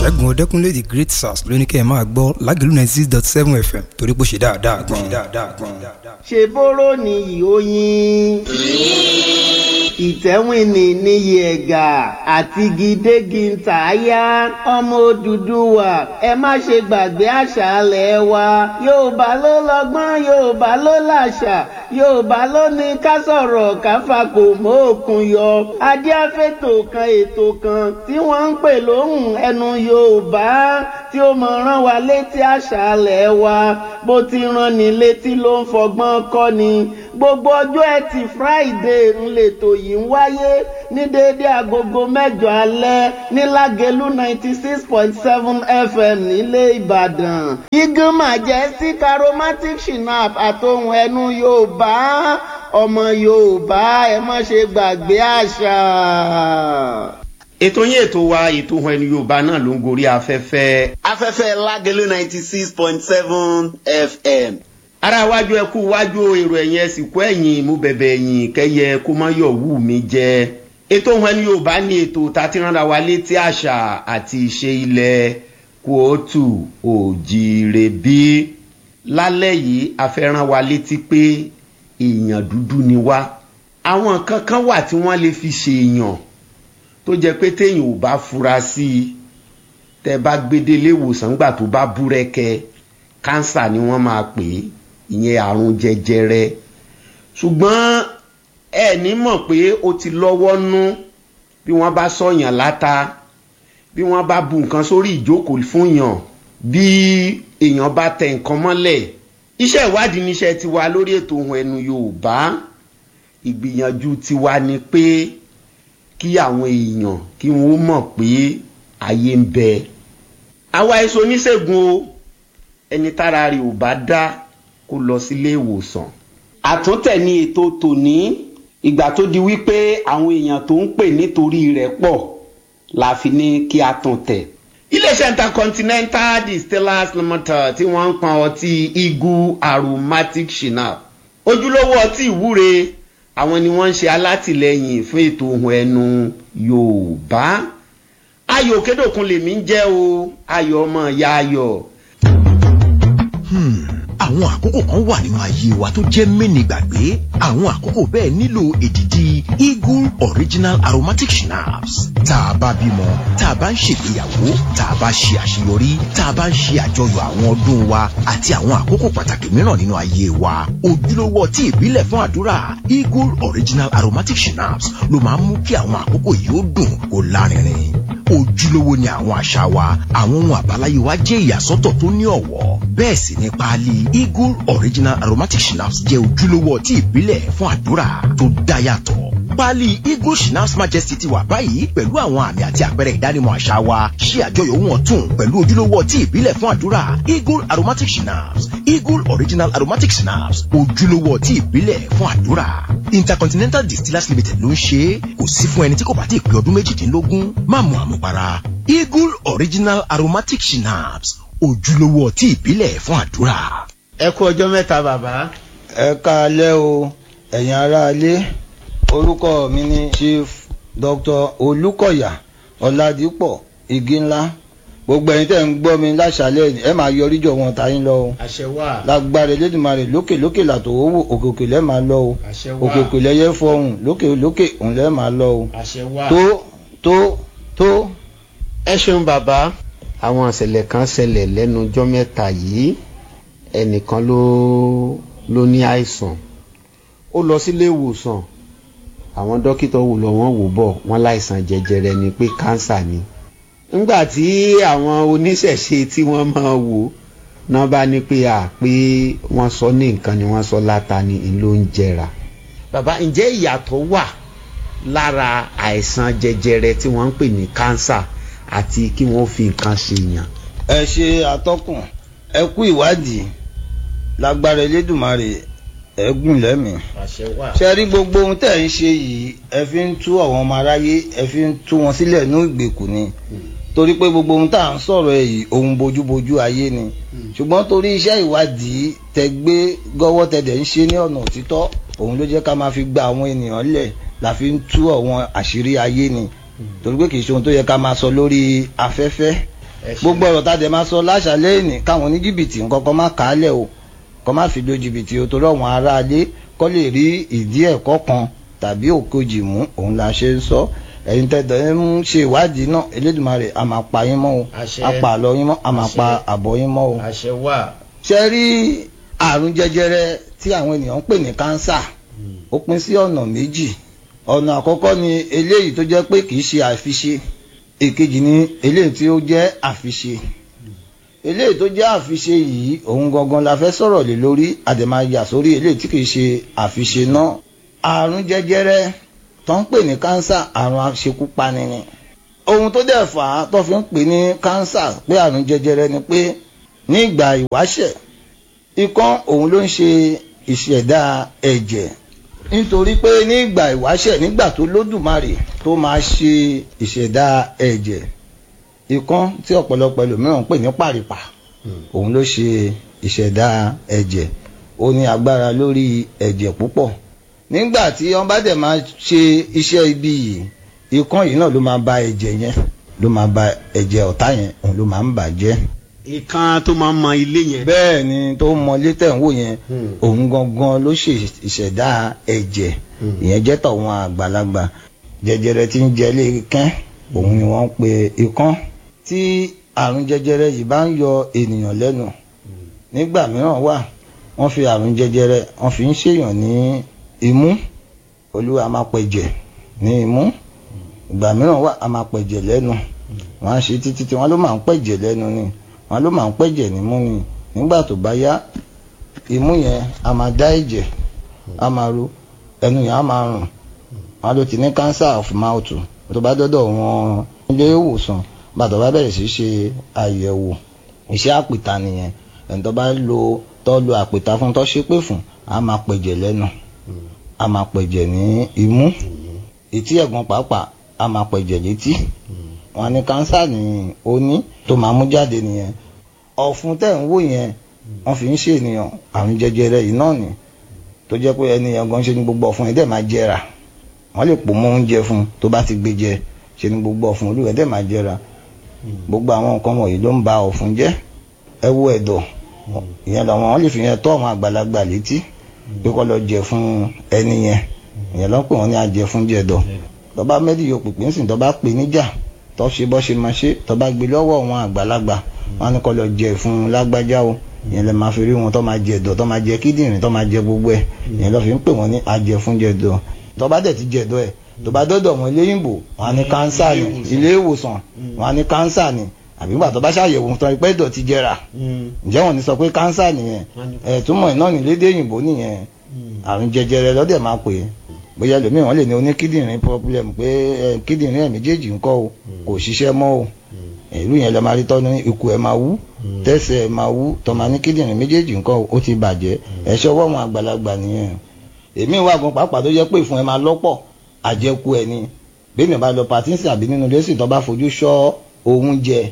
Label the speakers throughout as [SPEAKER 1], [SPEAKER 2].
[SPEAKER 1] ṣẹ́gun ọdẹ́kúnlé the great sars ló ní kẹ́ ẹ máa gbọ́ lágẹ̀lú ninety six dot seven fm torí pé ó ṣe dáadáa gan-an.
[SPEAKER 2] ṣe bóró ni ìhóyin ìtẹ́wìnì níyì ẹ̀gà àti gidégi ntàyà ọmọ Odùduwà ẹ má ṣe gbàgbé àṣà alẹ̀ wa Yorùbá ló lọ́gbọ́n Yorùbá ló làṣà Yorùbá ló ní ká sọ̀rọ̀ ká fakò mọ́ òkun yọ adíáfẹ́tò kan ètò kan tí wọ́n ń pè lóhùn ẹnu Yorùbá tí ó mọ̀ rán wa létí àṣà alẹ̀ wa bó ti rán ni létí ló ń fọgbọ́n kọ́ ni gbogbo ọjọ́ ẹtì Friday ń lètò yìí ń wáyé ní déédé agogo mẹ́jọ alẹ́ ní Lágelú ninety six point seven FM nílé Ìbàdàn. Eagle Majestic Aromatic Shinap àtohùn ẹnu Yorùbá ọmọ Yorùbá ẹ má ṣe gbàgbé àṣà.
[SPEAKER 3] ètò yín ètò wa ètò ohun ẹni Yorùbá náà ló ń gorí afẹ́fẹ́.
[SPEAKER 2] afẹ́fẹ́ Lágelú ninety six point seven FM
[SPEAKER 3] ara wájú ẹkú wájú èrò ẹ̀yìn ẹ̀sìnkú ẹ̀yìn mú bẹ̀bẹ̀ ẹ̀yìn kẹyẹ kó má yọ̀ wù mí jẹ. ètò ohun ẹni Yorùbá ní ètò tá a ti ránra wa létí àṣà àti ìṣe ilẹ̀ kóòtù òjìrè bí. lálẹ́ yìí a fẹ́ rán wa létí pé èèyàn dúdú ni wá. àwọn nǹkan kan wà tí wọ́n lè fi ṣe èèyàn tó jẹ́ pé téèyàn ò bá fura sí i tẹ́ bá gbédélé ìwòsàn gbà tó bá búrẹ́kẹ́ kánsà ni wọ́n máa pè é ìyẹn àrùn jẹjẹrẹ ṣùgbọ́n ẹ ní mọ̀ pé ó ti lọ́wọ́ nú bí wọ́n bá sọ̀yàn láta bí wọ́n bá bu nǹkan sórí ìjókòó fún yàn bí èèyàn bá tẹ nǹkan mọ́lẹ̀ iṣẹ́ ìwádìí níṣẹ́ tiwa lórí ètò ohun ẹnu Yorùbá ìgbìyànjú tiwa ni pé kí àwọn èèyàn kí wọ́n mọ̀ pé ayé ń bẹ àwa èso oníṣègùn o ẹni tára rẹ̀ ò bá dá kó lọ sílé ìwòsàn.
[SPEAKER 2] àtúntẹ̀ ni ètò tòní ìgbà tó di wípé àwọn èèyàn tó ń pè nítorí rẹ̀ pọ̀ la fi ní kí a tún tẹ̀.
[SPEAKER 3] iléeṣẹ́ intercontinental distillers limited tí wọ́n ń pọn ọtí eagle aromatic shinap ojúlówó ọtí ìwúre àwọn ni wọ́n ń ṣe alátìlẹyìn fún ètò ohun ẹnu yorùbá ayọ̀ kédòkun lèmi ń jẹ́ o ayọ̀ ọmọ ìyá ayọ̀
[SPEAKER 4] àwọn àkókò kan wà nínú ayé wa tó jẹ́ mẹ́ni gbàgbé àwọn àkókò bẹ́ẹ̀ nílò èdìdì eagle original aromatic schnapps tá a bá bímọ tá a bá ń ṣègbéyàwó tá a bá ṣe àṣeyọrí tá a bá ń ṣe àjọyọ̀ àwọn ọdún wa àti àwọn àkókò pàtàkì mìíràn nínú ayé wa ojúlówó ọtí ìbílẹ̀ fún àdúrà eagle original aromatic schnapps ló máa ń mú kí àwọn àkókò yìí ó dùn kó lárinrin ojúlówó ni àwọn àṣà wa àwọn ohun àbáláyé wa jẹ́ ìyàsọ́tọ̀ tó ní ọ̀wọ́ bẹ́ẹ̀ sì ni páálí eagle original aromatic schnapps jẹ́ ojúlówó ọtí ìbílẹ̀ fún àdúrà tó dá yàtọ̀ páálí eagle schnapps majesty ti wà báyìí pẹ̀lú àwọn àmì àti àpẹẹrẹ ìdánimọ̀ àṣà wa ṣe àjọyọ̀ ohun ọ̀tun pẹ̀lú ojúlówó ọtí ìbílẹ̀ fún àdúrà eagle aromatic schnapps eagle original aromatic schnapps ojúlówó ọtí ìbílẹ̀ fún àdúrà intercontinental distillers limited ló ń ṣe é kò sí fún ẹni tí kò bá ti pé ọdún méjìdínlógún má mu àmupara eagle original aromatic schnapps ojúlówó ọtí ìbílẹ̀ fún àdúrà.
[SPEAKER 3] ẹ kú ọjọ́ mẹ́ta bàbá.
[SPEAKER 5] ẹ káalẹ́ o ẹ̀yin aráalé orúkọ mi ni chief dr olùkọ̀yà ọ̀làdìpọ̀ igi ńlá gbogbo ẹ̀yin tẹ́ ń gbọ́ mi láṣálẹ́ ẹ máa yọrí jọ wọn ta yín lọ o
[SPEAKER 3] àṣẹ wà.
[SPEAKER 5] lágbára Elédùmarè lókè lókè làtò owó òkè òkè lẹ́ máa lọ o
[SPEAKER 3] àṣẹ wà.
[SPEAKER 5] òkè òkè lẹ́yẹ fọhùn lókè lókè òun lẹ́ máa lọ o
[SPEAKER 3] àṣẹ wà.
[SPEAKER 5] tó tó tó.
[SPEAKER 3] ẹ ṣeun bàbá àwọn ìṣẹ̀lẹ̀ kan ṣẹlẹ̀ lẹ́nu ọjọ́ mẹ́ta yìí ẹnìkan ló ló ní àìsàn ó lọ sílé ìwòsàn àwọn dókítà wò lọ wọ́n wò bọ̀ wọ́n láìsàn jẹjẹrẹ ni pé kánsà ni nígbà tí àwọn oníṣẹ̀ṣe tí wọ́n máa wò náà bá ní pé à pé wọ́n sọ ní nǹkan ni wọ́n sọ láta ni n ló ń jẹrà bàbá ǹjẹ́ ìyàtọ̀ wà lára àìsàn jẹjẹrẹ tí wọ́n ń pè ní kánsà àti kí wọ́n fi nǹkan ṣe yàn.
[SPEAKER 5] ẹ ṣe atọ́kùn ẹ kú ìwádìí lágbára Elédùmarè ẹ gùn lẹ́mìí.
[SPEAKER 3] àṣẹ wà.
[SPEAKER 5] ṣe rí gbogbo ohun tẹ́ ẹ̀ ń ṣe yìí ẹ fi ń tú àwọn ọmọ aráyé ẹ fi ń tú wọn sílẹ̀ ní ìgbèkùn ni torí pé gbogbo ohun tá à ń sọ̀rọ̀ ẹ̀ yìí ohun bójúbójú ayé ni ṣùgbọ́n torí iṣẹ́ ìwádìí tẹ gbé gọ́wọ́ tẹ dẹ̀ ń ṣe ní ọ̀nà òtítọ́ òun ló jẹ́ ká máa fi gba àwọn ènìyàn lẹ̀ la fi ń tú àwọn àṣírí ayé ni torí pé kì í ṣe ohun tó yẹ ká máa sọ lórí afẹ́fẹ́
[SPEAKER 3] Ẹ ṣé.
[SPEAKER 5] gbogbo ọ̀rọ̀ tá a dẹ̀ máa sọ láṣàlẹ̀ ìní káwọn oníjìbìtì nǹkan kan má kà á lẹ̀ o kọ́ má fi lo jìbìtì o torí àwọn aráalé kọ́ lè rí ìdí ẹ̀kọ́ kan tàbí òkojì mú òun la ṣe ń sọ ẹ̀yin tẹ̀dọ̀ ń ṣe ìwádìí náà Elédùmarè a máa pa yín mọ́ o
[SPEAKER 3] Àṣẹ.
[SPEAKER 5] a pa àlọ́ yín mọ́ a máa
[SPEAKER 3] Àṣẹ.
[SPEAKER 5] pa àbọ̀ yín mọ́ o
[SPEAKER 3] àṣẹ wà.
[SPEAKER 5] ṣe rí àrùn jẹjẹrẹ tí àwọn ènìyàn ń pè ní kánsà ó pín sí ọ̀nà méjì ọ̀nà àkọ́kọ́ ni eléyìí tó jẹ́ pé kì í ṣe àfiṣe èkejì ni eléyìí tí ó jẹ́ àfiṣe eléyìí tó jẹ́ àfiṣe yìí òun gangan la fẹ́ sọ̀rọ̀ lé lórí àdèmà yà sórí eléyìí tí kì í ṣe àfiṣe náà àrùn jẹjẹrẹ tó ń pè ní kánsà àrùn aṣekúpani ni ohun tó dẹ̀ fà á tó fi ń pè ní kánsà pé àrùn jẹjẹrẹ ni pé ní ìgbà ìwáṣẹ̀ ikán òun ló ń ṣe ìṣẹ̀dá ẹ̀jẹ̀ nítorí pé ní ìgbà ìwáṣẹ̀ nígbà tó lódùmarè tó máa ṣe ìṣẹ̀dá ẹ̀jẹ̀ ikán tí ọ̀pọ̀lọpọ̀ ẹlòmíràn ń pè ní pàrìpà òun ló ṣe ìṣẹ̀dá ẹ̀jẹ̀ ó ní agbára lórí ẹ̀jẹ̀ púpọ̀ nígbà tí wọ́n bá dẹ̀ máa ṣe iṣẹ́ ibi yìí ikán yìí náà ló máa ba ẹ̀jẹ̀ yẹn ló máa ba ẹ̀jẹ̀ ọ̀tá yẹn òun ló máa ń bàjẹ́
[SPEAKER 3] ìkan tó máa ń mọ ilé yẹn.
[SPEAKER 5] bẹ́ẹ̀ ni tó mọ létẹ̀ ń wò yẹn
[SPEAKER 3] Hmm.
[SPEAKER 5] òun gangan ló ṣe ìṣẹ̀dá ẹ̀jẹ̀
[SPEAKER 3] Hmm.
[SPEAKER 5] ìyẹn jẹ́ tọ̀wọn àgbàlagbà jẹjẹrẹ tí ń jẹ lé kẹ́ òun ni wọ́n ń pe ikán tí àrùn jẹjẹrẹ yìí bá ń yọ ènìyàn lẹ́nu nígbà mìíràn wà wọ́n fi àrùn jẹjẹrẹ wọ́n fi ń ṣèyàn ní imú olúwa máa pẹ̀jẹ̀ ní imú ìgbà mìíràn wà a máa pẹ̀jẹ̀ lẹ́nu wọ́n á ṣe títí tí wọ́n ló máa ń pẹ̀jẹ̀ lẹ́nu ni wọ́n ló máa ń pẹ̀jẹ̀ nímú ni nígbà tó bá yá imú yẹn a máa dá ẹ̀jẹ̀ a máa ru ẹnu yẹn a máa rùn wọ́n ló ti ní cancer of mouth tó bá dọ́dọ̀ wọn ilé ìwòsàn bàtọ̀ bá bẹ̀rẹ̀ sí ṣe àyẹ̀wò iṣẹ́ àpìta nìyẹn ẹni tó bá lo tó lo àpìta fún tó ṣépè fún a máa pẹ̀jẹ̀ lẹ́nu a máa pẹ̀jẹ̀ ní imú etí ẹ̀gbọ́n pàápàá a máa pẹ̀jẹ̀ létí wọn ní kánsà ní ó ní tó máa mú jáde nìyẹn ọ̀fun tẹ̀ ń wò yẹn wọ́n fi ń ṣe ènìyàn àrùn jẹjẹrẹ yìí náà ni tó jẹ́ pé ẹni yẹn gan ṣe ní gbogbo ọ̀fun yẹn dẹ̀ máa jẹrà wọ́n lè pò mọ́ oúnjẹ fún un tó bá ti gbé jẹ ṣe ní gbogbo ọ̀fun olúwẹ̀ dẹ̀ máa jẹrà gbogbo àwọn nǹkan wọ̀nyí ló ń ba ọ̀fun jẹ́ ẹ wo ẹ̀dọ̀ ìyẹn làwọn wọ́n lè fi yẹn tọ́ àwọn àgbàlagbà létí pé kó lọ jẹ fún ẹni yẹn ìyẹn lọ́ pè wọ́n ní ajẹ fún jẹ̀dọ̀ tọ́ba mẹ́rin yóò pèpè ńsìn tọ́ba pè níjà tọ́ ṣe bọ́ ṣe máa ṣe tọ́ba gbé lọ́wọ́ àwọn àgbàlagbà wọn ní kó lọ jẹ fún lágbájá o ìyẹn lè máa fi rí wọn tọ́ máa jẹ ẹ̀dọ̀ tọ́ máa jẹ kíndìnrín tọ́ máa jẹ gbogbo ẹ̀ ìyẹn lọ́ fi ń pè wọ́n ní ajẹ fún jẹ̀dọ̀ tọ́ba dẹ̀ ti jẹ̀dọ̀ ẹ̀ tọ́ba dọ́dọ̀ wọn eléyìnbó wọn á ní kánsà ní ilé ìwòsàn wọn á ní kánsà ní àbí gbà tó bá ṣàyẹ̀wò tán ipẹ́ ìdọ̀tí jẹrà ǹjẹ́ wọn ní sọ pé kánsà nìyẹn ẹ̀ túmọ̀ ẹ̀ náà ní lédè òyìnbó nìyẹn àrùn jẹjẹrẹ lọ́dẹ̀ máa pè é bóyá lómìí wọn lè ní oníkídìrín problem pé ẹ kídìrín ẹ̀ méjèèjì ńkọ́ o kò ṣiṣẹ́ mọ́ o ìlú yẹn lọ máa rí tọ́nu ikú ẹ̀ máa wú tẹ́sẹ̀ ẹ̀ máa wú tọ́mọ ní kídìrín méjèèjì ńkọ́ o ó ti bàjẹ́ ẹ̀ ṣọwọ́ wọn àgbàlagbà nìyẹn èmi wà gan pàápàá tó jẹ́ pé ìfun ẹ̀ máa lọ́pọ̀ àjẹkù ẹ̀ ni bẹ́ẹ̀ ni bá lọ pàtínsì àbí nínú lẹ́sìn tó bá fojú ṣọ́ oúnjẹ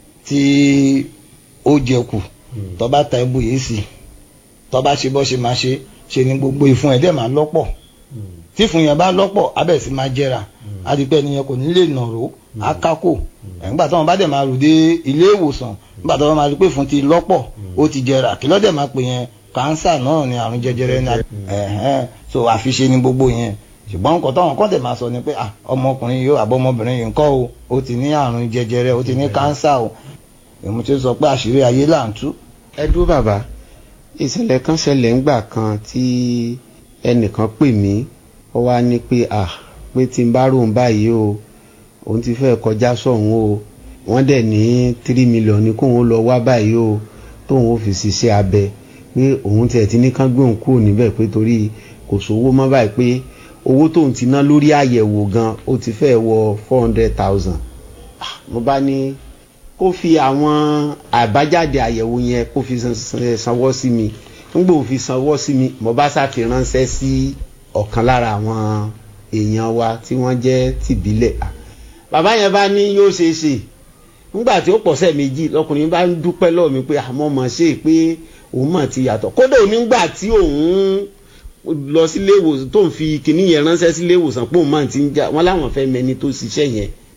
[SPEAKER 5] tí ó jẹkù tó bá ta ibù yìí sí tó bá ṣe bọ́ ṣe máa ṣe ṣe ni gbogbo ìfun ẹ̀ dẹ̀ máa lọ́pọ̀ tí ìfun yẹn bá lọ́pọ̀ abẹ́ sì máa jẹrà adìpẹ́ nìyẹn kò ní lè nàró akákò nígbà tí wọ́n bá dẹ̀ máa rù dé ilé ìwòsàn nígbà tí wọ́n máa rí pé ìfun ti lọ́pọ̀ ó ti jẹrà kí lọ́dẹ̀ máa pè yẹn kánsà náà ni àrùn jẹjẹrẹ ní ẹ̀hẹ́n so àfiṣe ni gbogbo yẹn ṣùgbọ́n nǹkan táwọn kan tẹ̀ máa sọ ni pé ah ọmọkùnrin yìí àbọ̀ ọmọbìnrin yìí ńkọ́ o ó ti ní àrùn jẹjẹrẹ ó ti ní kánsà o èmi ti sọ pé àṣírí ayé là ń tú.
[SPEAKER 6] ẹ dúró bàbá ìṣẹ̀lẹ̀ kan ṣẹlẹ̀ ńgbà kan tí ẹnìkan pè mí ó wá ní pé à pé tí n bá ròun báyìí o òun ti fẹ́ kọjá sọ̀hún o wọ́n dẹ̀ ní tírí mílíọ̀nù ní kóun ó lọ wá báyìí o tóun ó fi ṣiṣẹ́ abẹ pé òun tiẹ̀ ti ní kán gbé òun kúrò níbẹ̀ pé torí kò sówó mọ́ báyìí pé owó tóun ti ná lórí àyẹ̀wò gan ó ti fẹ́ wọ four hundred thousand mo bá ní kó fi àwọn àbájáde àyẹ̀wò yẹn kó fi sanwó sí mi nígbà ó fi sanwó sí mi mo bá ṣàfi ránṣẹ́ sí ọ̀kan lára àwọn èèyàn wa tí wọ́n jẹ́ tìbílẹ̀ bàbá yẹn bá ní yóò ṣeé ṣe nígbà tí ó pọ̀sẹ̀ méjì lọkùnrin bá ń dúpẹ́ lọ́ọ̀ mi pé àmọ́ mọ̀ ṣe pé òun mọ̀ ti yàtọ̀ kódà nígbà tí òun lọ sílé ìwòsàn tó ń fi kinní yẹn ránṣẹ́ sílé ìwòsàn pé òun máa ti ń jà wọ́n láwọn fẹ́ mẹni tó ṣiṣẹ́ yẹn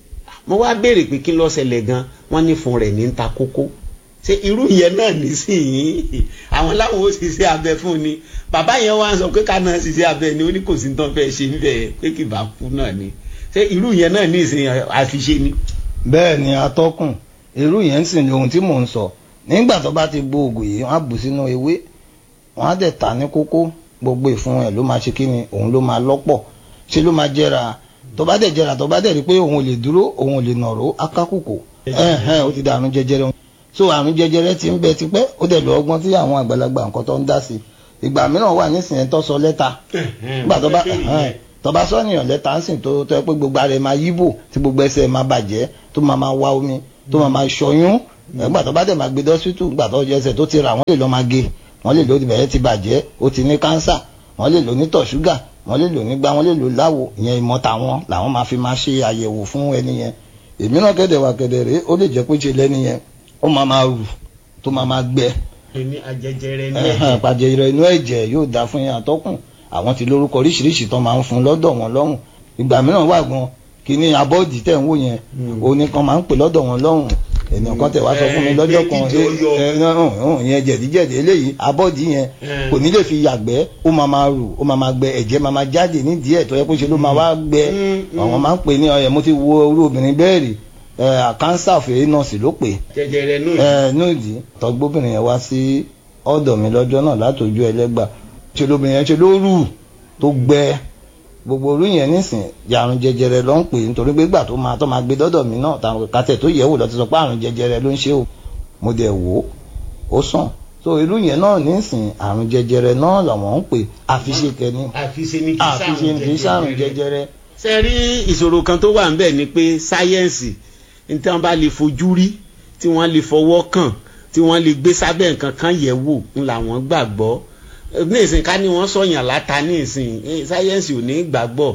[SPEAKER 7] mo wá béèrè pé kí ló ṣẹlẹ̀ gan wọ́n ní fún rẹ̀ ní ń ta kókó ṣé irú yẹn náà nísìnyí àwọn láwọn ó ṣiṣẹ́ abẹ fún ni bàbá yẹn wá ń sọ pé ká náà ṣiṣẹ́ abẹ ni ó ní kò sí tán fẹ́ ṣe níbẹ̀ pé kì bá kú náà ni ṣé irú yẹn náà nísìnyí àfiṣe ni.
[SPEAKER 5] bẹ́ẹ̀ ni atọ́kùn irú yẹn ń sìn ní ohun tí mò ń sọ nígbà tó bá ti gbó oògùn yìí wọ́n á bù sínú ewé wọ́n á dẹ̀ ta ní kókó gbogbo ìfun ẹ̀ ló máa ṣe kí ni òun ló máa lọ́pọ̀ ṣe ló máa jẹrà tó bá dẹ̀ jẹrà tó bá dẹ̀ rí pé òun ò lè dúró òun ò lè nàró akákùkò ẹ̀hẹ́n ó ti dà àrùn jẹjẹrẹ so àrùn jẹjẹrẹ ti ń bẹ tipẹ́ ó dẹ̀ lọ ọgbọ́n tí àwọn àgbàlagbà nǹkan tó ń dá sí ìgbà mìíràn wà nísìnyẹn tó sọ lẹ́tà nígbà tó bá tó bá sọ́nìyàn lẹ́tà ń sìn tó tó yẹ pé gbogbo ara ẹ̀ máa yíbò tí gbogbo ẹsẹ̀ máa bàjẹ́ tó máa máa wá omi tó máa máa ṣọyún nígbà tó bá dẹ̀ máa gbé dọ́sítù nígbà tó jẹ́ ẹsẹ̀ tó ti rà wọ́n lè lọ máa gé wọ́n lè lò ó bẹ̀rẹ̀ ti bàjẹ́ ó ti ní kánsà wọ́n lè lò ní tọ̀ ṣúgà wọ́n lè lò nígbà wọ́n lè lò láwo ìyẹn ìmọ̀ tàwọn làwọn máa fi máa ṣe àyẹ̀wò fún ẹni yẹn èmi náà kẹ̀dẹ̀ wà kẹ̀dẹ̀ rèé ó lè jẹ́ pé ṣe lẹ́ni yẹn ó máa máa rù tó máa máa gbẹ
[SPEAKER 7] ẹni ajẹjẹrẹ ní
[SPEAKER 5] ẹ̀hẹ̀n,
[SPEAKER 7] ẹ̀jẹ̀
[SPEAKER 5] pàjẹrẹ inú ẹ̀jẹ̀ yóò dáa fún yẹn àtọ́kùn àwọn ti lórúkọ oríṣiríṣi tó máa ń fún lọ́dọ̀ wọn lọ́rùn ìgbà mìíràn wà gan kíní abọ́ọ̀dì tẹ̀ ń wò yẹn òní kan máa ń pè lọ́dọ̀ wọn lọ́rùn ènìyàn kan tẹ̀ wá sọ fún mi
[SPEAKER 7] Eh,
[SPEAKER 5] lọ́jọ́
[SPEAKER 7] pé
[SPEAKER 5] kan
[SPEAKER 7] jíjẹ ó yọ.
[SPEAKER 5] ẹ, ẹ, hàn, hàn, yẹn jẹ̀díjẹ̀dí eléyìí abọ́ọ̀dì yẹn
[SPEAKER 7] Eh.
[SPEAKER 5] kò ní lè fi yàgbẹ́ ó máa máa rù ó máa máa gbẹ ẹ̀jẹ̀ máa máa jáde nídìí ẹ̀ tó yẹ kó ṣe ló máa wá gbẹ
[SPEAKER 7] Mm,
[SPEAKER 5] àwọn máa ń pè ní ọyẹ mo ti wo orú obìnrin bẹ́ẹ̀ rí kánsà fèrè nọ́ọ̀sì ló pè é
[SPEAKER 7] jẹjẹrẹ náà
[SPEAKER 5] ẹ nídìí tọgbóbìnrin yẹn wá sí ọ̀dọ̀ mi lọ́jọ́ náà látòjú ẹlẹ́gbà ṣe lóbìnrin yẹn ṣe ló rù tó gbẹ gbogbo orú yẹn nísìn àrùn jẹjẹrẹ ló ń pè nítorí pé gbà tó máa tó máa gbé dọ́dọ̀ mi náà táwọn kàtẹ tó yẹ̀ wò lọ ti sọ pé àrùn jẹjẹrẹ ló ń ṣe o mo dẹ̀ wò ó ó sàn so irú yẹn náà nísìn àrùn jẹjẹrẹ náà làwọn ń pè àfiṣe kẹni
[SPEAKER 7] àfiṣe ní kí
[SPEAKER 5] àfiṣe kì í ṣàrùn jẹjẹrẹ
[SPEAKER 7] ṣe rí ìṣòro kan tó wà ń bẹ̀ ni pé sáyẹ́ǹsì ní tí wọ́n bá lè fojú rí tí wọ́n lè fọwọ́ kàn tí wọ́n lè gbé sábẹ́ nǹkan kan yẹ̀ wò ń làwọn gbàgbọ́ ní ìsìn ká ní wọ́n sọ̀yàn láta ní ìsìn eh, sáyẹ́ǹsì ò ní gbàgbọ́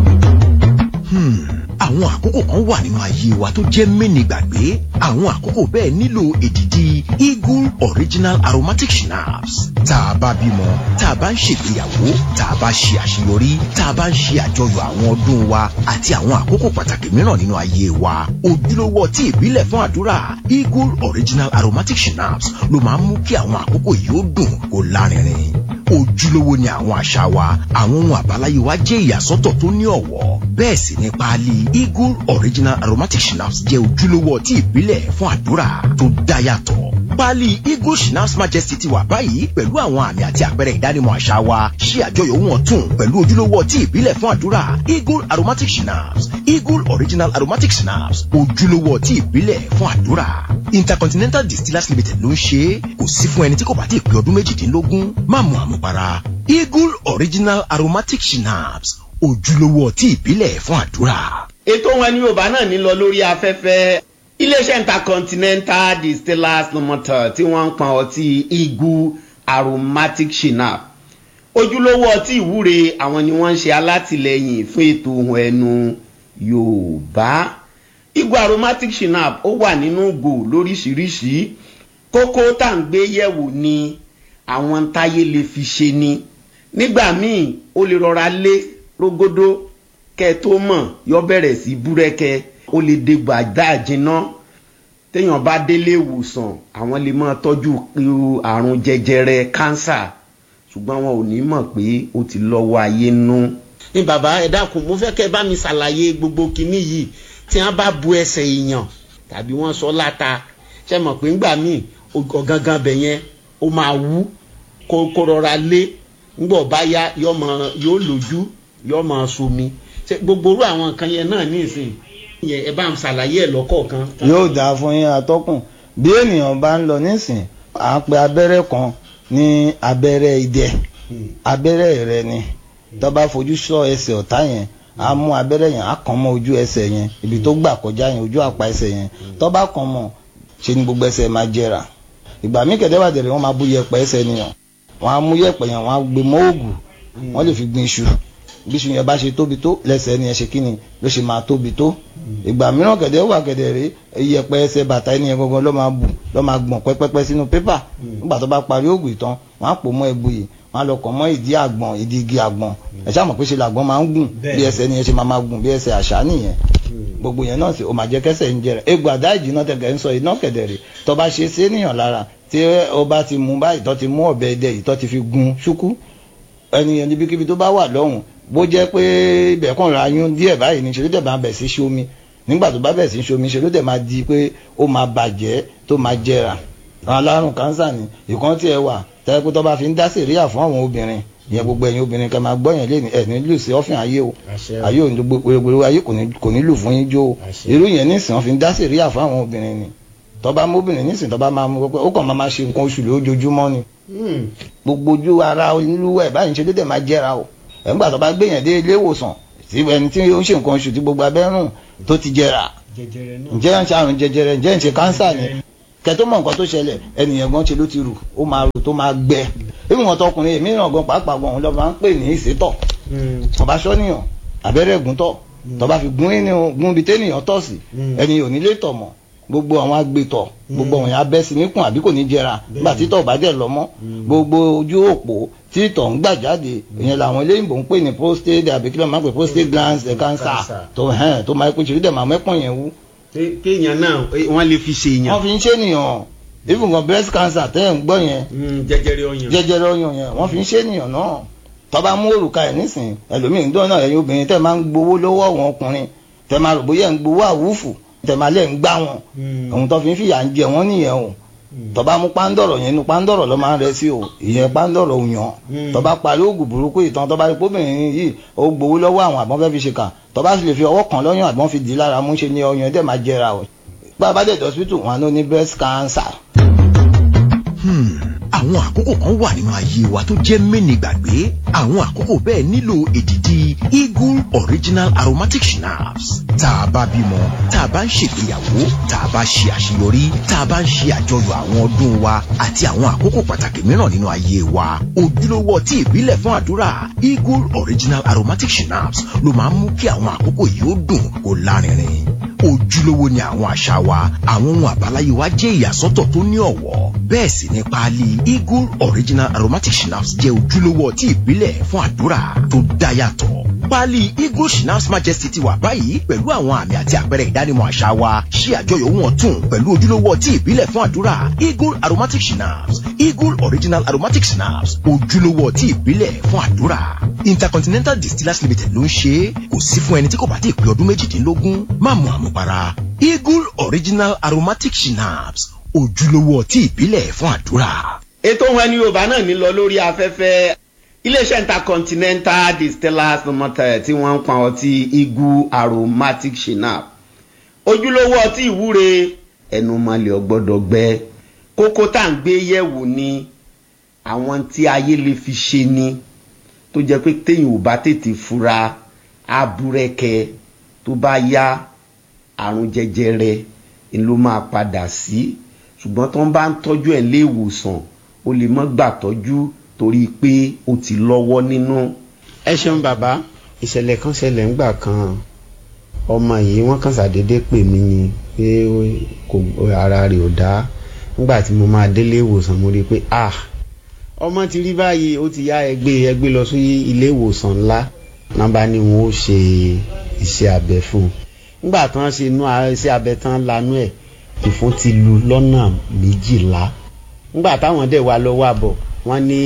[SPEAKER 4] Hmm, àwọn àkókò kan wà nínú ayé wa tó jẹ́ mẹ́ni gbàgbé àwọn àkókò bẹ́ẹ̀ nílò èdìdì eagle original aromatic schnapps tá a bá bímọ tá a bá ń ṣègbéyàwó tá a bá ṣe àṣeyọrí tá a bá ń ṣe àjọyọ̀ àwọn ọdún wa àti àwọn àkókò pàtàkì mìíràn nínú ayé wa ojúlówó ọtí ìbílẹ̀ fún àdúrà eagle original aromatic schnapps ló máa ń mú kí àwọn àkókò yìí ó dùn kó lárinrin ojúlówó ni àwọn àṣà wa àwọn ohun àbáláyé wa jẹ́ ìyàsọ́tọ̀ tó ní ọ̀wọ́ bẹ́ẹ̀ sì ni páálí eagle original aromatic schnapps jẹ́ ojúlówó ọtí ìbílẹ̀ fún àdúrà tó dá yàtọ̀ páálí eagle schnapps majesty ti wà báyìí pẹ̀lú àwọn àmì àti àpẹẹrẹ ìdánimọ̀ àṣà wa ṣe àjọyọ̀ wọn tún pẹ̀lú ojúlówó ọtí ìbílẹ̀ fún àdúrà eagle aromatic schnapps eagle original aromatic schnapps ojúlówó ọtí ìbílẹ̀ fún àdúrà intercontinental distillers limited ló ń ṣe é kò sí fún ẹni tí kò bá ti pé ọdún méjìdínlógún má mu àmupara eagle original aromatic schnapps ojúlówó ọtí ìbílẹ̀ fún àdúrà.
[SPEAKER 3] ètò wọn ní yorùbá náà ní lọ lórí afẹ́fẹ́ iléeṣẹ́ intercontinental distillers limited tí wọ́n ń pọn ọtí eagle aromatic shinap ojúlówó ọtí ìwúre àwọn ni wọ́n ń ṣe alátìlẹyìn fún ètò ohun ẹnu yorùbá eagle aromatic shinap ó wà nínú ìgò lóríṣiríṣi kókó tá à ń gbé yẹ̀wò ni àwọn táyé lè fi ṣe ni nígbà míì ó lè rọra lé rógódó kẹ tó mọ̀ yọ bẹ̀rẹ̀ sí búrẹ́kẹ́ ó lè dégbà dáàjìná téèyàn bá délé ìwòsàn àwọn lè máa tọ́jú irú àrùn jẹjẹrẹ kánsà ṣùgbọ́n wọn ò ní mọ̀ pé ó ti lọ́wọ́ ayé nú.
[SPEAKER 7] ní bàbá ẹ dákun mo fẹ́ kẹ́ bá mi ṣàlàyé gbogbo kinní yìí tí wọ́n bá bu ẹsẹ̀ èèyàn tàbí wọ́n sọ láta ṣe mọ̀ pé ńgbà míì ọ̀gangan bẹ̀ yẹn ó máa wú kó kó rọra lé ńgbọ̀ bá yá yóò máa yóò lójú yóò máa somi ṣe gbogbo orú àwọn nǹkan yẹn náà ní ìsìn yẹn ẹ bá ń ṣàlàyé ẹ lọ́kọ̀ọ̀kan.
[SPEAKER 5] yóò dáa fún yín atọ́kùn bí ènìyàn bá ń lọ nísìn à ń pe abẹ́rẹ́ kan ní abẹ́rẹ́ idẹ abẹ́rẹ́ rẹ ni tó bá fojú sọ ẹsẹ̀ ọ̀tá yẹn a mú abẹ́rẹ́ yẹn a kàn mọ́ ojú ẹsẹ̀ yẹn ibi tó gbà kọjá yẹn ojú àpá ẹsẹ̀ yẹn tó bá kàn mọ́ ṣe ni gbogbo ẹsẹ̀ máa jẹrà ìgbà míì kẹ̀dẹ́ wà dẹ̀rẹ̀ wọ́n máa bú yẹpẹ̀ ẹsẹ̀ nìyàn wọ́n á mú yẹpẹ̀ yẹn wọ́n á gbé mọ́ òògùn wọ́n lè fi gbin iṣu bí iṣu yẹn bá ṣe tóbi tó lẹ́sẹ̀ ni yẹn ṣe kíni ló ṣe máa tóbi tó ìgbà mìíràn kẹ̀dẹ́ wà kẹ̀dẹ̀ rí iyẹ̀pẹ̀ ẹsẹ̀ bàtà ẹni yẹn gangan ló máa bù ló máa gbọ̀n pẹ́pẹ́pẹ́ sínú pépà nígbà tó bá parí òògùn ìtàn wọ́n á pò mọ́ ẹbu yìí wọ́n wọn á lọ kàn mọ́ ìdí àgbọn ìdí igi àgbọn ẹ ṣáà mọ̀ pé ṣe làgbọn máa ń gùn bí ẹsẹ̀ ni ẹ ṣe máa máa gùn bí ẹsẹ̀ àṣà nìyẹn gbogbo yẹn náà sì ó máa jẹ́ kẹsẹ̀ ń jẹrẹ egbò àdá ìjìnà tẹ̀gẹ̀ ń sọ iná kẹ̀dẹ̀rẹ̀ tó bá ṣe sí ènìyàn lára tí ó bá ti mú báyìí tó ti mú ọ̀bẹ ẹdẹ yìí tó ti fi gun ṣúkú ẹnìyàn níbikíbi tó bá wà lọ́hùn bó jẹ́ pé ibẹ̀ kàn ra yún díẹ̀ báyìí ní ṣe ló dẹ̀ máa bẹ̀ sí ṣomi nígbà tó bá bẹ̀ sí ṣomi ṣe ló dẹ̀ máa di pé ó máa bàjẹ́ tó máa jẹrà àwọn alárùn kánsà ni ìkan tí ẹ wà tẹ́lẹ̀ pé tó bá fi ń dá sèríà fún àwọn obìnrin ìyẹn gbogbo ẹ̀yin obìnrin kan máa gbọ́ yẹn lé ní ẹ̀ ní lù sí ọ́fìn ayé o ayé ò ní gbogbo ayé kò ní lù fún yín jó o irú yẹn nísìnyí wọ́n fi ń dá sèríà fún àwọn obìnrin ni tó bá móbìnrin nísìnyí tó bá máa mú pé ó kàn máa máa ṣe nǹkan oṣù lójoojúmọ́ ni gbogbo ojú ara olúwẹ̀ báyìí ń ṣe dédé máa jẹ́ra o ẹ̀ńgbà tó bá gbé yẹn dé ilé ìwòsàn tí ẹni tí ó ń ṣe nǹkan oṣù tí gbogbo abẹ́rùn tó ti jẹrà ǹjẹ́ ń ṣe àrùn jẹjẹrẹ ǹjẹ́ ń ṣe kánsà ni kẹtó mọ nǹkan tó ṣẹlẹ̀ ẹnìyẹn gan ṣe ló ti rù ó máa rù tó máa gbẹ ìwọ̀n tọkùnrin èmi ràn gan pàápàá gan òun lọ́ọ́ máa ń pè ní ìsétọ̀ ọba sọ́nìyàn abẹ́rẹ́ gúntọ̀ tọba fi gún ẹni gún ibi tẹ́nìyàn tọ̀ sí ẹni ò ní lè tọ̀ mọ́ gbogbo àwọn agbètọ̀ gbogbo àwọn abẹ́ sí níkùn àbí kò ní jẹra nígbà títọ̀ bá dẹ̀ lọ mọ́ gbogbo ojú òpó títọ̀ ń gbà jáde ìyẹn làwọn eléyìnbó ń pè ní prostate àbí kí ló máa ń pè prostate gland cancer tó hẹ́n tó máa ń pè ṣèlú dẹ̀ máa mẹ́pọ̀n yẹn wú.
[SPEAKER 7] kéèyàn náà wọ́n lè fi ṣe èèyàn.
[SPEAKER 5] wọ́n fi ń ṣe ènìyàn even gan breast cancer tẹ́ ẹ̀ ń gbọ́ yẹn
[SPEAKER 7] jẹjẹrẹ ọyàn
[SPEAKER 5] jẹjẹrẹ ọyàn yẹn wọ́n fi ń ṣe ènìyàn náà tọ́ba mú òrùka ẹ̀ nísìn ẹlòmíín dán náà ẹ̀yin obìnrin tẹ́ máa ń gbowó lọ́wọ́ àwọn ọkùnrin tẹ́ máa rò bóyá ń gbowó àwùfù tẹ́ máa lẹ́ ń gbá wọn ohun tó fi ń fìyà ń jẹ wọ́n nìyẹn o tọ́ba mú pándọ̀rọ̀ yẹn inú pándọ̀rọ̀ ló máa ń rẹ sí o ìyẹn pándọ̀rọ̀ òyàn tọ́ba parí oògùn burúkú ìtàn tọ́ba rí pómìnrin yìí ó gbowó lọ́wọ́ àwọn àbọ̀n fẹ́ fi ṣe kà tọ́ba sì lè fi ọwọ́ kan lọ́yàn àbọ̀n fi dì í lára mú ṣe ní ọyàn dẹ̀ máa jẹra o bá a bá dẹ̀ dọ́sítù wọn ló ní breast cancer.
[SPEAKER 4] àwọn àkókò kan wà nínú ayé wa tó jẹ́ mẹ́ni gbàgbé àwọn àkókò bẹ́ẹ̀ nílò èdìdì eagle original aromatic schnapps tá a bá bímọ tá a bá ń ṣègbéyàwó tá a bá ṣe àṣeyọrí tá a bá ń ṣe àjọyọ̀ àwọn ọdún wa àti àwọn àkókò pàtàkì mìíràn nínú ayé wa ojúlówó ọtí ìbílẹ̀ fún àdúrà eagle original aromatic schnapps ló máa ń mú kí àwọn àkókò yìí ó dùn kó lárinrin ojúlówó ni àwọn àṣà wa àwọn ohun àbáláyé wa jẹ́ ìyàsọ́tọ̀ tó ní ọ̀wọ́ bẹ́ẹ̀ sì ni páálí eagle original aromatic schnapps jẹ́ ojúlówó ọtí ìbílẹ̀ fún àdúrà tó dá yàtọ̀ páálí eagle schnapps majesty ti wà báyìí pẹ̀lú àwọn àmì àti àpẹẹrẹ ìdánimọ̀ àṣà wa ṣí àjọyọ̀ ohun ọ̀tun pẹ̀lú ojúlówó ọtí ìbílẹ̀ fún àdúrà eagle aromatic schnapps eagle original aromatic schnapps ojúlówó ọtí ìbílẹ̀ fún àdúrà intercontinental distillers limited ló ń ṣe é kò sí fún ẹni tí kò bá ti pé ọdún méjìdínlógún má mu àmupara eagle original aromatic schnapps ojúlówó ọtí ìbílẹ̀ fún àdúrà.
[SPEAKER 3] ètò ohun ẹni yorùbá náà ní lọ lórí afẹ́fẹ́ iléeṣẹ́ intercontinental distillers limited tí wọ́n ń pa ọtí eagle aromatic shinap ojúlówó ọtí ìwúre ẹnu malẹ̀ ọgbọ́dọ̀ gbẹ kókó tá à ń gbé yẹ̀wò ni àwọn tí ayé lè fi ṣe ni tó jẹ́ pé téèyàn ò bá tètè fura abúrẹ́kẹ tó bá yá àrùn jẹjẹrẹ ni ló máa padà sí ṣùgbọ́n tó ń bá ń tọ́jú ẹ̀ lé ìwòsàn ó lè mọ́ gbà tọ́jú torí pé ó ti lọ́wọ́ nínú.
[SPEAKER 7] ẹ ṣeun bàbá
[SPEAKER 6] ìṣẹ̀lẹ̀ kan ṣẹlẹ̀ ńgbà kan ọmọ yìí wọ́n kàn ṣàdédé pè mí ni pé kò ara rẹ̀ ò dá nígbà tí mo máa délé ìwòsàn mo rí i pé ah ọmọ ti rí báyìí ó ti yá ẹgbẹ́ ẹgbẹ́ lọ sí ilé ìwòsàn ńlá nọ́mbà ni wọ́n ó ṣe iṣẹ́ abẹ fún un nígbà tí wọ́n ṣe inú iṣẹ́ abẹ tán lanú ẹ̀ ìfún ti lu lọ́nà méjìlá nígbà táwọn dẹ̀ wá lọ́wọ́ àbọ̀ wọ́n ní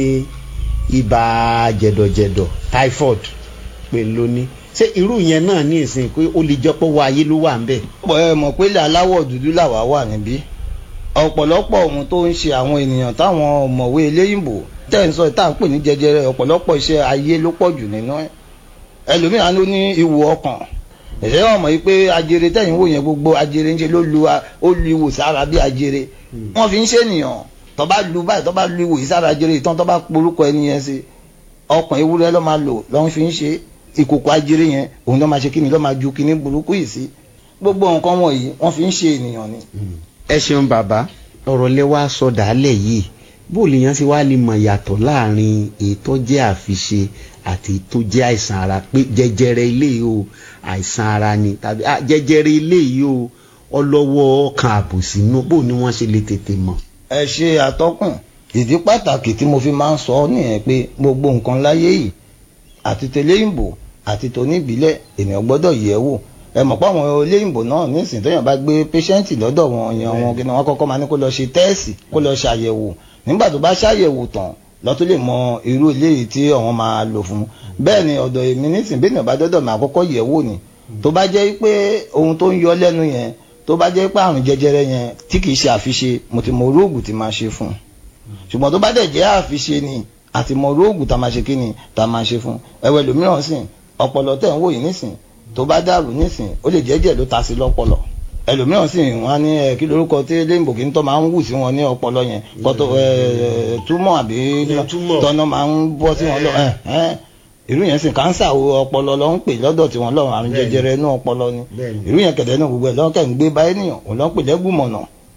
[SPEAKER 6] ibà jẹ̀dọ̀jẹ̀dọ̀ typhoid pé lóní ṣé irú yẹn náà ní ìsìn pé ó lè jọpọ̀ wọ ayé ló wà ń bẹ̀.
[SPEAKER 5] ọ̀pọ̀ ẹ mọ̀ pé ilẹ̀ aláwọ̀ dúdú làwa wà níbí ọ̀pọ̀lọpọ̀ ohun tó ń ṣe àwọn ènìyàn táwọn ọ̀mọ̀wé eléyìnbó tẹ̀ ń sọ ìta ń pè ní jẹjẹrẹ ọ̀pọ̀lọpọ̀ iṣẹ́ ayé ló pọ̀ jù nínú ẹ̀ ẹlòmíràn ló ní ìwò ọkàn ẹ̀ṣẹ́ wọn mọ̀ yìí pé ajere tẹ̀yìn wò yẹn gbogbo ajere ń ṣe ló lu ó lu ìwò sára bí ajere wọ́n fi ń ṣe ènìyàn tó bá lu báyìí tó bá lu ìwò yìí sára ajere ìtàn tó bá porúkọ ẹni yẹn sí ọkàn ewúrẹ́ ló máa lò lọ́n fi ń ṣe ìkòkò ajere yẹn òun ló máa ṣe kíni ló máa ju kíní burúkú yìí sí gbogbo nǹkan wọ̀nyí wọ́n fi ń ṣe ènìyàn ni.
[SPEAKER 7] ẹ ṣeun bàbá
[SPEAKER 6] ọ̀rọ̀ lẹ wá sọ dàálẹ̀ yìí bó lè yan sí wá lè mọ̀ yàtọ̀ láàrin ètò jẹ́ àfiṣe àti ètò jẹ́ àìsàn ara pé jẹjẹrẹ ilé yìí o àìsàn ara ni tàbí jẹjẹrẹ ilé yìí o ọlọ́wọ́ ọkàn àbòsí inú bó ni wọ́n ṣe lè tètè mọ̀.
[SPEAKER 5] ẹ ṣe àtọkùn ìdí pàtàkì tí mo fi máa ń sọ nìyẹn pé gbogbo nǹkan láyé yìí àti tẹlẹ́yìnbó àti tóníbílẹ̀ ènìyàn gbọ́dọ̀ yẹ̀ wò ẹ mọ̀ pé àwọn olóyìnbó náà nísìnyí tóyàn bá gbé pẹ́ṣẹ́ǹtì lọ́dọ̀ wọn yẹn wọn kí ni wọ́n kọ́kọ́ máa ní kó lọ ṣe tẹ́ẹ̀sì kó lọ ṣàyẹ̀wò nígbà tó bá ṣàyẹ̀wò tán lọ́tún lè mọ irú eléyìí tí àwọn máa lò fún bẹ́ẹ̀ ni ọ̀dọ̀ èmi nísìnyí bí ènìyàn bá dọ́dọ̀ máa kọ́kọ́ yẹ̀ wò ni tó bá jẹ́ pé ohun tó ń yọ lẹ́nu yẹn tó bá jẹ́ pé àrùn jẹjẹrẹ yẹn tí kì í ṣe àfiṣe mo ti mọ oróògùn tí máa ṣe fún un ṣùgbọ́n tó bá dẹ̀ jẹ́ àfiṣe ni àti mọ oróògùn tá máa ṣe kí ni tá máa ṣe fún un ẹ̀wẹ̀ lòmíràn sìn ọpọlọ tẹ̀ ń wò yìí nísìn tó bá dàrú nísìn ó lè jẹ́jẹ́ ló ta sí lọ́pọlọ ẹlòmíràn sì wọn á ní ẹ kí lorúkọ tí léyìnbó kí n tọ́ máa ń wù sí wọn ní ọpọlọ yẹn kọ́tọ̀ ẹ túmọ̀ àbí tọ́nà máa ń bọ́ sí wọn lọ ẹ ẹ irú yẹn sì kánsà ọpọlọ ló ń pè lọ́dọ̀ tí wọ́n lọ àrùn jẹjẹrẹ inú ọpọlọ ni irú yẹn kẹ̀dẹ́ náà gbogbo ẹ̀ lọ́kẹ́ ń gbé bá ènìyàn òun ló ń pè lẹ́gùnmọ̀nà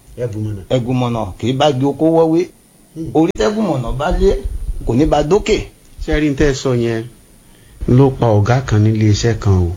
[SPEAKER 5] ẹ̀gùnmọ̀nà kì í bá gbé okó wọ́wé orí tẹ́gùnmọ̀nà bá lé kò ní bá dókè.
[SPEAKER 6] sẹ́rí tẹ́ sọ yẹn ló pa ọ̀gá kan nílé iṣẹ́ kan o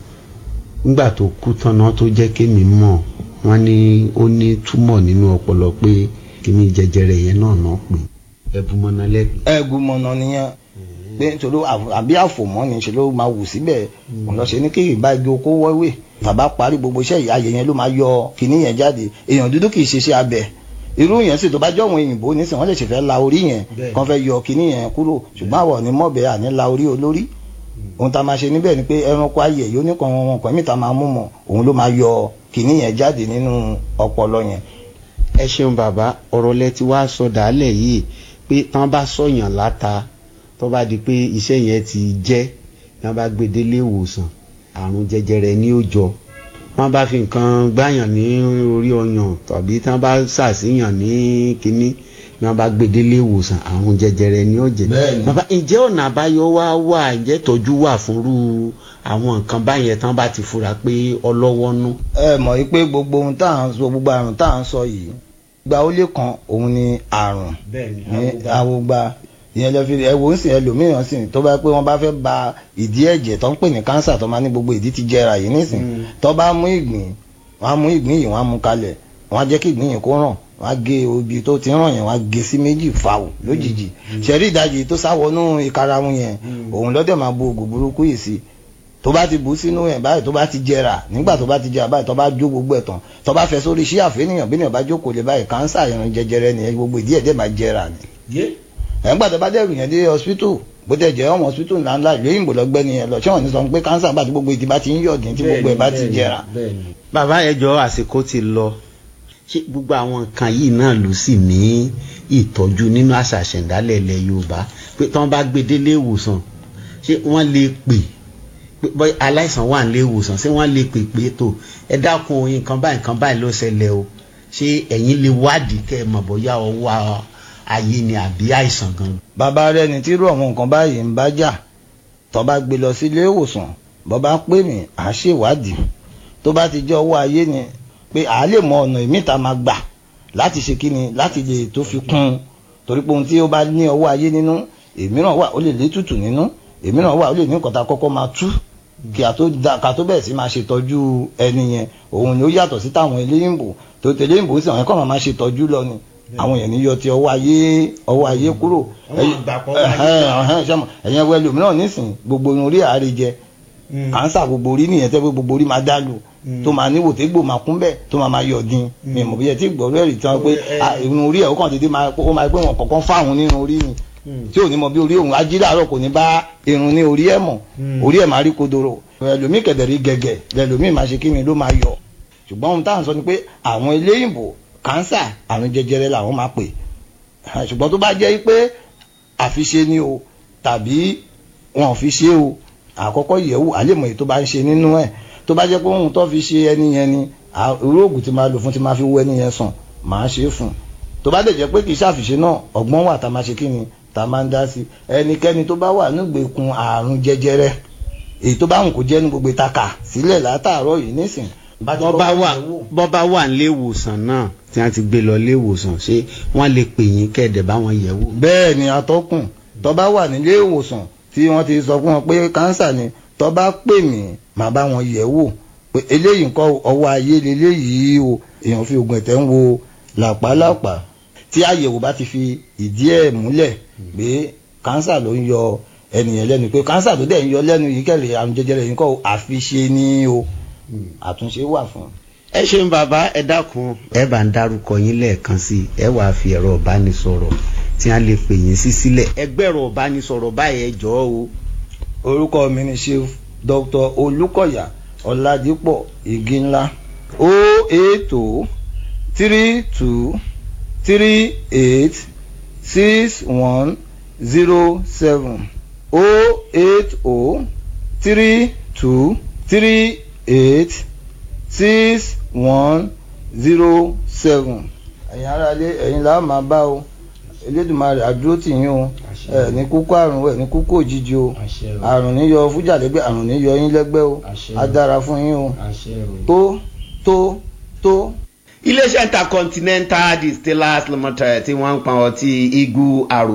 [SPEAKER 6] nígbà tó kú tán náà tó jẹ́ kémi mọ̀ wọ́n ní ó ní túmọ̀ nínú ọpọlọ pé kíní jẹjẹrẹ yẹn náà náà pè ẹ̀bùmọ̀nà lẹ́gbẹ̀ẹ́.
[SPEAKER 5] ẹ̀gùnmọ̀nà nìyẹn pé nítorí àbí àfòmọ́ ni ṣe ló máa wù síbẹ̀ òun lọ ṣe ní kí ìbá igi okó wọ́wé tàbá parí gbogbo iṣẹ́ ìyáyẹ yẹn ló máa yọ kíní yẹn jáde èèyàn dúdú kì í ṣiṣẹ́ abẹ irú yẹn sì tó bá jọ àwọn òyìnbó nísìnyí wọ́n lè ṣe fẹ́ la orí yẹn kàn fẹ́ yọ kíní yẹn kúrò ṣùgbọ́n àwọn ní mọ̀bẹ àní la orí olórí ohun tá a máa ṣe níbẹ̀ ni pé ẹranko ayẹ yóò ní kan wọn pẹ̀mí tá a máa mú mọ̀ òun ló máa yọ kíní yẹn jáde nínú ọpọlọ yẹn.
[SPEAKER 6] ẹ ṣeun bàbá ọ̀rọ̀ lẹ ti wá sọ dàálẹ̀ yìí pé tán bá sọ̀yàn láta tó bá di pé iṣẹ́ yẹn ti jẹ́ tán bá gbé délé ìwòsàn àrùn jẹjẹrẹ ní ó jọ wọ́n bá fi nǹkan gbáyàn ní orí ọyàn tàbí tán bá ṣàṣìyàn ní kínní ni wọ́n bá gbé délé ìwòsàn àrùn jẹjẹrẹ ní ó jẹ bàbá ǹjẹ́ ọ̀nà àbáyọ wá wà ǹjẹ́ tọ́jú wà fúnrú àwọn nǹkan báyẹn tán bá ti fura pé ọlọ́wọ́ nú.
[SPEAKER 5] ẹ mọ̀ yí pé gbogbo ohun tá à ń sọ gbogbo àrùn tá à ń sọ yìí gba ó lé kan òun ni àrùn ní awogba ìyẹn lọ fi ẹ wò ó sì ẹlòmíràn sì tó bá pé wọn bá fẹ́ ba ìdí ẹ̀jẹ̀ tó ń pè ní kánsà tó máa ní gbogbo ìdí ti jẹrà yìí nísìn tó bá mú ìgbín wọn á mú ìgbín yìí wọn á mú kalẹ̀ wọn á jẹ́ kí ìgbín yìí kó ràn wọn á gé ibi tó ti ràn yẹn wọn á gé sí méjì fàwọ̀ lójijì ṣẹ̀rí ìdajì tó sáwọnú ìkarahun yẹn òun lọ́dẹ̀ máa bu oògùn burúkú yìí sí tó bá ti bù sínú ẹ̀ báyìí tó bá ti jẹrà nígbà tó bá ti jẹrà báyìí tó bá jó gbogbo ẹ̀ tán tó bá fẹ́ sórí iṣẹ́ àfẹ́nìyàn bí ènìyàn bá jókòó lé báyìí kánsà ìrìn jẹjẹrẹ nìyẹn gbogbo ìdí ẹ̀ dẹ̀ máa jẹrà ni ẹ̀ ń gbà tó bá dẹ̀rù yẹn dé hospital bó tẹ̀ jẹ́ ọmọ hospital ńláńlá ìlú òyìnbó lọ́gbẹ́ni yẹn lọ ṣé wọ́n ní sọ pé kánsà bá ti gbogbo ìdí bá ti ń yọ̀dín tí gbogbo ẹ̀ bá ti jẹrà.
[SPEAKER 6] bàbá ẹjọ́ àsìkò ti lọ ṣé gbogbo àwọn nǹkan yìí náà ló sì ní ìtọ́jú nínú àṣà àṣẹ̀ǹdálẹ̀ ilẹ̀ yorùbá pé tí wọ́n bá gbé délé ìwòsàn ṣé wọ́n lè pè pé aláìsàn wà nílé ìwòsàn ṣé wọ́n lè pè pé tó ẹ dákun nǹkan báyìí nǹkan báyìí ló ṣẹlẹ̀ o ṣé ẹ̀yin lè wádìí kẹ́ ẹ mọ̀ bóyá ọwọ́ ayé ni àbí àìsàn gan.
[SPEAKER 5] bàbá rẹ ní tírú àwọn nǹkan báyìí ń bá jà tó bá gbé lọ sílé ìwòsàn bó bá pè mí à á ṣèwádìí tó bá ti jẹ́ ọwọ́ ayé ni pé à á lè mọ ọ̀nà ìmíta máa gbà láti ṣe kíni láti lè tó fi kún un torí pé ohun tí ó bá ní ọwọ́ ayé nínú èmíràn wà ó lè létùtù nínú èmíràn wà ó lè ní nǹkan tá a kọ́kọ́ máa tú kí a tó da ká tó bẹ̀rẹ̀ sí máa ṣètọ́jú ẹni yẹn òun ni ó yàtọ̀ sí táwọn eléyìnbó tó tẹ̀lé ìbò sí àwọn ẹ̀kọ́ máa ṣètọ́jú lọ ni àwọn èèyàn níyọ ti ọwọ́ ayé ọwọ́ ayé kúrò ẹ̀yẹn wẹ́ lòmíràn nísìn gbogbo orí àárẹ̀ jẹ kánsà gbogbo orí nìyẹn tẹ́ pé gbogbo orí máa dá lù tó máa níwò tí gbò máa kún bẹ́ẹ̀ tó máa máa yọ̀ dín mi mọ̀ bíyẹn tí gbọ́ rẹ̀ rí tí wọ́n pé irun orí ẹ̀ ó kàn dédé máa ó máa pé wọn kọ̀ọ̀kan fáwọn nínú orí ni tí ò ní mọ bí orí òun ají láàárọ̀ kò ní bá irun ní orí ẹ̀ mọ̀ orí ẹ̀ máa rí kodoro ẹlòmíì kẹ̀dẹ̀rí gẹ̀gẹ̀ lẹlòmíì máa ṣe kí ni ló máa yọ ṣùgbọ́n ohun táwọn sọ ni pé àwọn eléyìnbó kánsà àrùn jẹjẹrẹ làwọn máa pè ṣùgbọ́n tó bá jẹ́ pé àfiṣe ni o tàbí wọn ò fi ṣe o àkọ́kọ́ yẹ̀wò àlèmọ̀ èyí tó bá ń ṣe nínú ẹ̀ tó bá jẹ́ pé ohun tó fi ṣe ẹni yẹn ni irú oògùn tí máa lò fún tí máa fi wọ ẹni yẹn sàn máa ṣe é fún tó bá dẹ̀ jẹ́ pé kì í ṣàfiṣe náà ọgbọ́n wà tá a máa ṣe kí ni tá a máa ń dá sí ẹnikẹ́ni tó bá wà nígbèkùn àrùn jẹjẹrẹ èyí tó bá wù kó jẹ́ ní gbogbo ìtaka sílẹ̀ látàárọ̀ yìí nísìn
[SPEAKER 6] bọ́ bá wà nílé ìwòsàn náà tí wọ́n ti gbé lọ ilé ìwòsàn ṣé wọ́n lè pè yín kẹ́ẹ̀dẹ̀ bá wọn yẹ̀ wò.
[SPEAKER 5] bẹ́ẹ̀ ni atọ́kùn tó bá wà nílé ìwòsàn tí wọ́n ti sọ fún wọn pé kánsà ni tó bá pè mí màá bá wọn yẹ̀ wò pé eléyìí nǹkan ọwọ́ ayé leléyìí o èèyàn fi oògùn ẹ̀tẹ̀ ń wo làpálàpá tí àyẹ̀wò bá ti fi ìdí ẹ̀ múlẹ̀ pé kánsà ló ń yọ ẹnìyẹn lẹ́nu pé kánsà tó dẹ̀ ń yọ lẹ́nu yìí kẹ̀lé àrùn jẹjẹrẹ yìí kọ́ àfiṣe ní o àtúnṣe wà fún un.
[SPEAKER 7] ẹ ṣeun bàbá ẹ dákun ẹ bá ń dárúkọ yín lẹ́ẹ̀kan sí i ẹ wàá fi ẹ̀rọ ìbánisọ̀rọ̀ tí a lè pè yín sí sílẹ̀. ẹgbẹ́ ẹ̀rọ ìbánisọ̀rọ̀ báyìí ẹ jọ̀ọ́ o.
[SPEAKER 5] orúkọ mi ni chief dr olùkọ̀yà ọ̀làdìpọ̀ igi ńlá o eight o three two three eight six one zero seven o eight o three two three eight six one zero seven. ẹ̀yin aráalé ẹ̀yin là á máa bá o elédùnmarè àdúró tì yín o ẹ ní kúkú àrùn ẹ ní kúkú òjijì o àrùn níyọ fújà lẹ́gbẹ́ àrùn níyọ yín lẹ́gbẹ́ o á dára fún yín o tó tó tó.
[SPEAKER 3] iléeṣẹ́ intercontinental distillers limited tí wọ́n ń pa ọtí igu àrò